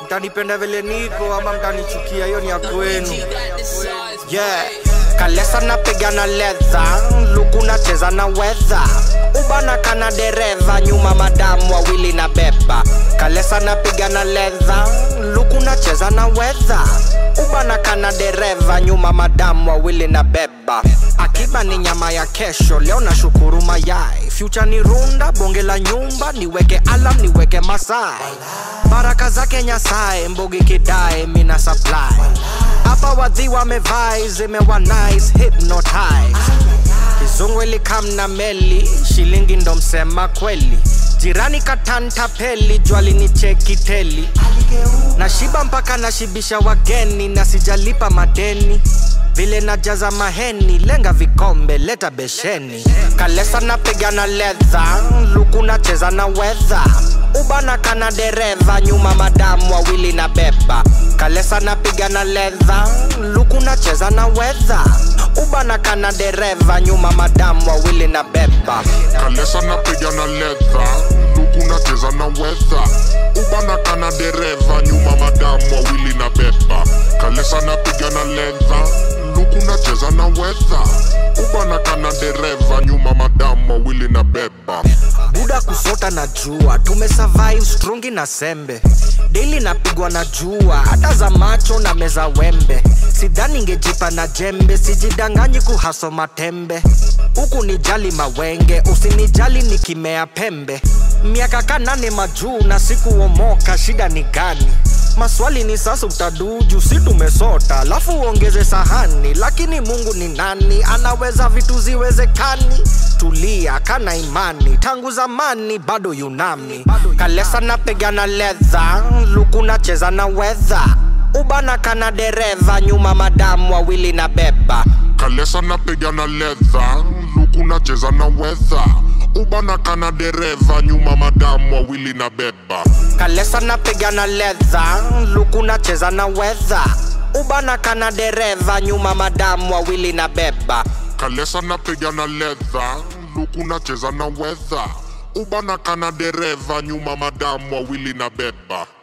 mtanipenda vile niko ama mtanichukia hiyo ni ya kwenu yeah kalesa napiga na ledha luku nacheza na wedha ubana kana dereva nyuma madamu wawili na beba kalesa napiga na ledha luku nacheza na wedha ubana kana dereva nyuma madamu wawili na beba akiba ni nyama ya kesho leo na shukuru mayai future ni runda bonge la nyumba niweke alam niweke masai baraka zake nyasaye mbogi kidae mina supply hapa wadhi wamevai zimewa nice hypnotize kizungu ilikam na meli shilingi ndo msema kweli jirani katanta peli jwali ni cheki teli na shiba mpaka nashibisha wageni na sijalipa madeni vile najaza maheni lenga vikombe leta besheni kalesa napiga na ledha luku nacheza na wedha ubana kana dereva nyuma madamu wawili na beba kalesa napiga na ledha luku nacheza na wedha ubana kana dereva nyuma madamu wawili na beba kalesa napiga na ledha luku nacheza na wedha ubana kana dereva nyuma madamu wawili na beba kalesa napiga na ledha luku nacheza na wedha ubana kana dereva nyuma madamu wawili na beba buda kusota na jua tumesurvive strungi na sembe daily napigwa na jua hata za macho na meza wembe sidhani ngejipa na jembe sijidanganyi kuhaso matembe huku ni jali mawenge usinijali nikimea pembe miaka kanane majuu na sikuomoka shida ni gani maswali ni sasa utaduju si tumesota alafu uongeze sahani lakini mungu ni nani anaweza vitu ziwezekani tulia kana imani tangu zamani bado yunami kalesa napiga na ledha luku nacheza na wedha ubana kana dereva nyuma madamu wawili na beba kalesa napiga na ledha luku nacheza na wedha ubana kana dereva nyuma madamu wawili na beba kalesa napiga na ledha luku nacheza na wedha ubana kana dereva nyuma madamu wawili na beba kalesa napiga na ledha luku nacheza na wedha ubana kana dereva nyuma madamu wawili na beba